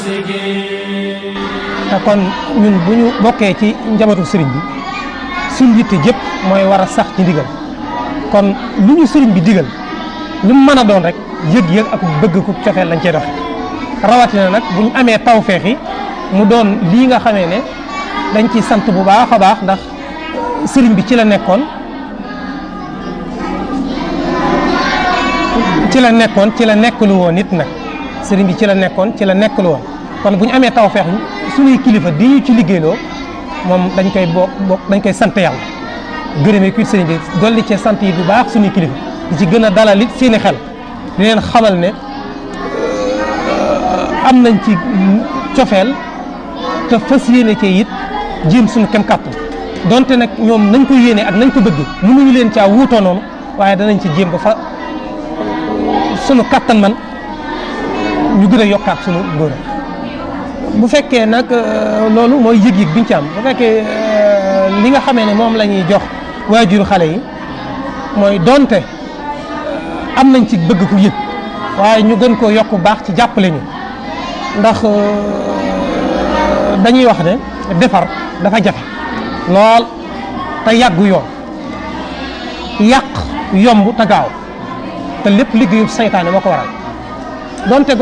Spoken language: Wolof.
te kon ñun bu ñu bokkee ci njabootu sëriñ bi suñ yitte jëpp mooy war a sax ci ndigal kon lu ñu sëriñ bi digal lu mu mën a doon rek yëg-yëg ak bëgg ku cofeel lañ cey doxe rawatina nag bu ñu amee tawfeex yi mu doon lii nga xamee ne dañ ci sant bu baax a baax ndax sëriñ bi ci la nekkoon ci la nekkoon ci la nekkalu woon nit nag sëriñ bi ci la nekkoon ci la nekkalu woon kon bu ñu amee tawfeex suñuy kilifa di ñu ci liggéeyloo moom dañ koy bokk bokk dañ koy sant yàlla gërëmee kuit sëriñ bi dolli cee sant yi bu baax suñuy kilifa di ci gën a dalal it seeni xel di leen xamal ne am nañ ci cofeel te fas yéene cee it jéem suñu kem kàttan donte nag ñoom nañ ko yéene ak nañ ko bëgg mënuñu leen caa wuutoo noonu waaye danañ ci jéem ba fa sunu kàttan man ñu gën a yokkaat sunu ngóor bu fekkee nag loolu mooy yëg-yëg biñ ci am bu fekkee li nga xamee ne moom la ñuy jox waajur xale yi mooy donte am nañ ci bëgg ku yëg waaye ñu gën koo yokk baax ci jàppale ñu ndax dañuy wax ne defar dafa jafe lool te yàggu yoon yàq yomb te gaaw te lépp liggéeyu saytaane moo ko waral donte